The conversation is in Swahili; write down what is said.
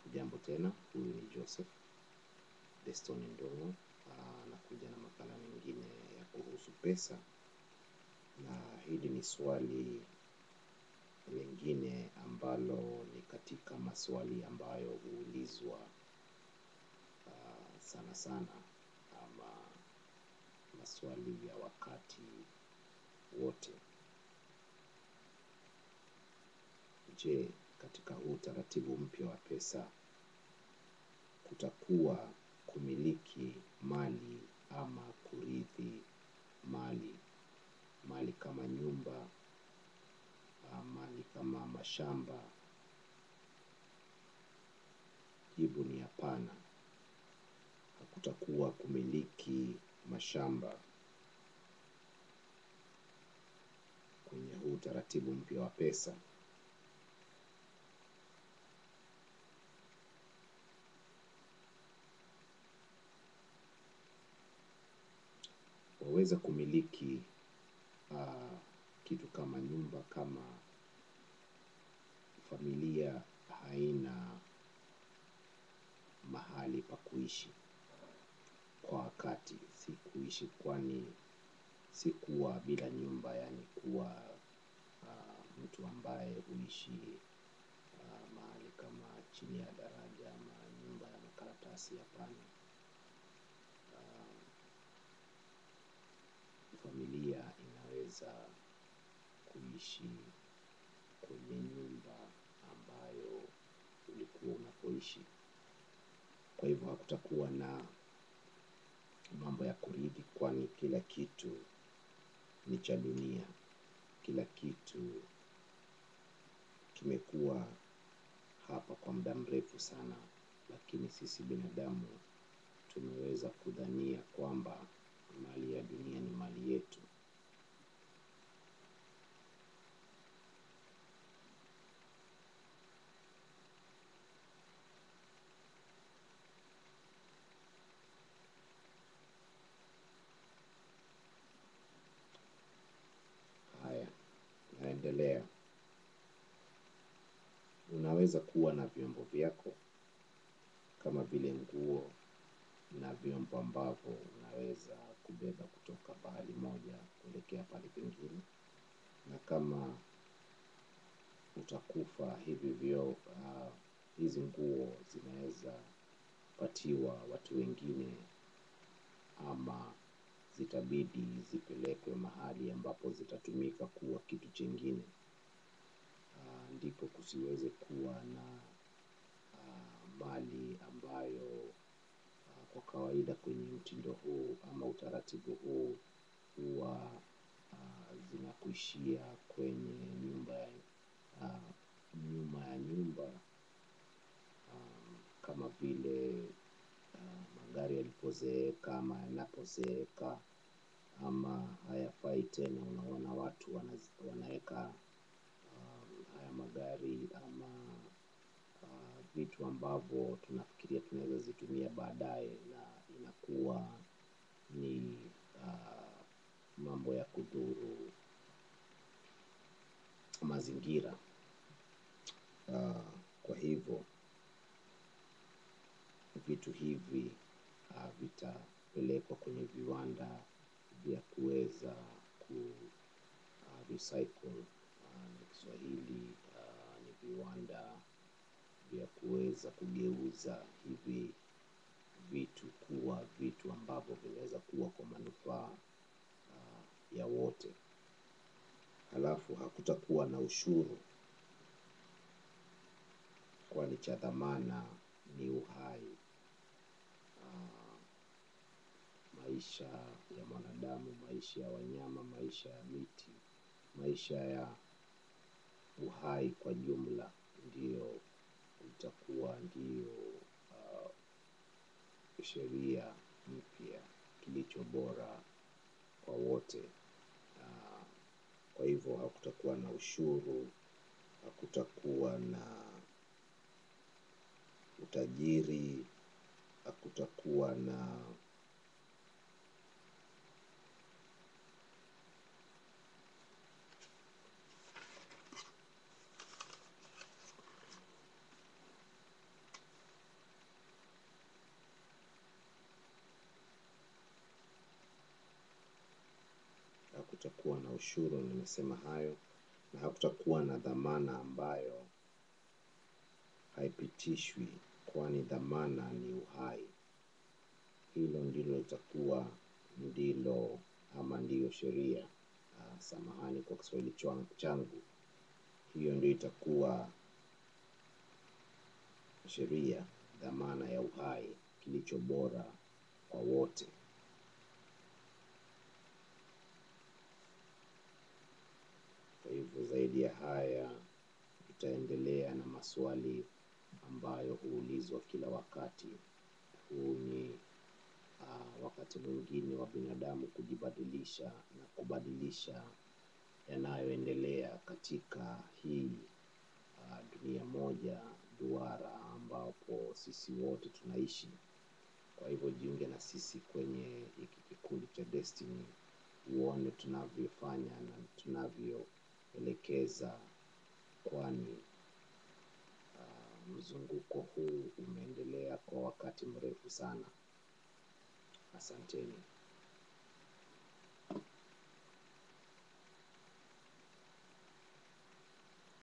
Jambo tena, huyu ni Joseph Deston Ndung'u, nakuja na makala mengine ya kuhusu pesa, na hili ni swali lingine ambalo ni katika maswali ambayo huulizwa sana sana ama maswali ya wakati wote. Je, katika huu utaratibu mpya wa pesa kutakuwa kumiliki mali ama kurithi mali, mali kama nyumba, mali kama mashamba? Jibu ni hapana. Hakutakuwa kumiliki mashamba kwenye huu utaratibu mpya wa pesa. Waweza kumiliki kitu kama nyumba kama familia haina mahali pa kuishi kwa wakati, si kuishi kwani si kuwa bila nyumba yaani kuwa mtu ambaye huishi mahali kama chini ya daraja ama nyumba ya makaratasi hapana. Familia inaweza kuishi kwenye nyumba ambayo ulikuwa unapoishi. Kwa hivyo hakutakuwa na mambo ya kurithi kwani kila kitu ni cha dunia. Kila kitu kimekuwa hapa kwa muda mrefu sana lakini sisi binadamu tumeweza kudhania kwamba mali ya dunia ni mali yetu. Haya, naendelea. Unaweza kuwa na vyombo vyako kama vile nguo na vyombo ambavyo unaweza kubeba kutoka pahali moja kuelekea pahali pengine. Na kama utakufa hivyo hizi nguo zinaweza patiwa watu wengine ama zitabidi zipelekwe mahali ambapo zitatumika kuwa kitu chengine. Ndipo kusiweze kuwa na mali ambayo kwa kawaida kwenye mtindo huu ama utaratibu huu huwa zinakuishia kwenye nyumba nyuma ya nyumba kama vile magari yalipozeeka ama yanapozeeka ama hayafai tena unaona watu wanaweka haya magari ama vitu ambavyo tunafikiria tunaweza zitumia baadaye na inakuwa ni mambo ya kudhuru mazingira. Kwa hivyo vitu hivi vitapelekwa kwenye viwanda vya kuweza kurecycle na kiswahili ni viwanda vya kuweza kugeuza hivi vitu kuwa vitu ambavyo vinaweza kuwa kwa manufaa ya wote. Halafu hakutakuwa na ushuru kwani cha dhamana ni uhai, maisha ya mwanadamu, maisha ya wanyama, maisha ya miti, maisha ya uhai kwa jumla ndiyo itakuwa ndiyo sheria mpya kilicho bora kwa wote. Kwa hivyo hakutakuwa na ushuru, hakutakuwa na utajiri, hakutakuwa na hakutakuwa na ushuru, nimesema hayo, na hakutakuwa na dhamana ambayo haipitishwi, kwani dhamana ni uhai. Hilo ndilo litakuwa ndilo ama ndiyo sheria. Ah, samahani kwa Kiswahili chwa- changu. Hiyo ndio itakuwa sheria, dhamana ya uhai, kilicho bora kwa wote. Kwa hivyo zaidi ya haya, tutaendelea na maswali ambayo huulizwa kila wakati. Huu ni ah, wakati mwingine wa binadamu kujibadilisha na kubadilisha yanayoendelea katika hii ah, dunia moja duara ambapo sisi wote tunaishi. Kwa hivyo jiunge na sisi kwenye hiki kikundi cha Destiny, uone tunavyofanya na tunavyoelekeza, kwani ah, mzunguko huu umeendelea kwa wakati mrefu sana. Asanteni.